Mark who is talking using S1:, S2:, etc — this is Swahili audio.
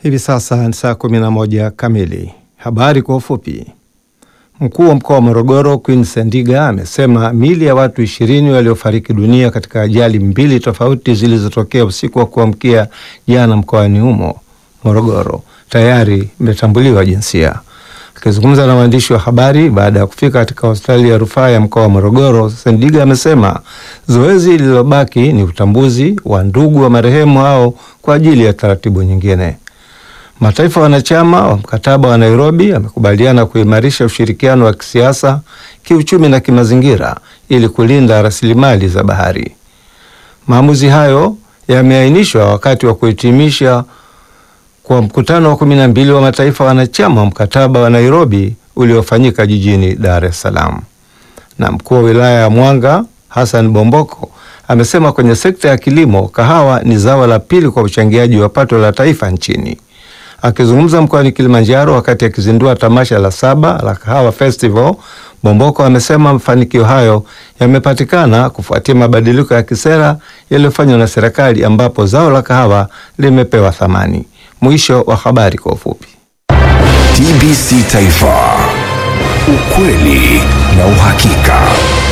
S1: Hivi sasa ni saa kumi na moja kamili. Habari kwa ufupi. Mkuu wa mkoa wa Morogoro Queen Sendiga amesema miili ya watu ishirini waliofariki dunia katika ajali mbili tofauti zilizotokea usiku wa kuamkia jana mkoani humo Morogoro tayari imetambuliwa jinsia. Akizungumza na waandishi wa habari baada ya kufika katika hospitali ya rufaa ya mkoa wa Morogoro, Sendiga amesema zoezi lililobaki ni utambuzi wa ndugu wa marehemu hao kwa ajili ya taratibu nyingine. Mataifa wanachama wa mkataba wa Nairobi yamekubaliana kuimarisha ushirikiano wa kisiasa, kiuchumi na kimazingira ili kulinda rasilimali za bahari. Maamuzi hayo yameainishwa wakati wa kuhitimisha kwa mkutano wa kumi na mbili wa mataifa wanachama wa mkataba wa Nairobi uliofanyika jijini Dar es Salaam. Na mkuu wa wilaya ya Mwanga Hassan Bomboko amesema kwenye sekta ya kilimo, kahawa ni zao la pili kwa uchangiaji wa pato la taifa nchini. Akizungumza mkoani Kilimanjaro wakati akizindua tamasha la saba la Kahawa Festival, Bomboko amesema mafanikio hayo yamepatikana kufuatia mabadiliko ya kisera yaliyofanywa na serikali ambapo zao la kahawa limepewa thamani. Mwisho wa habari kwa ufupi.
S2: TBC Taifa, ukweli na uhakika.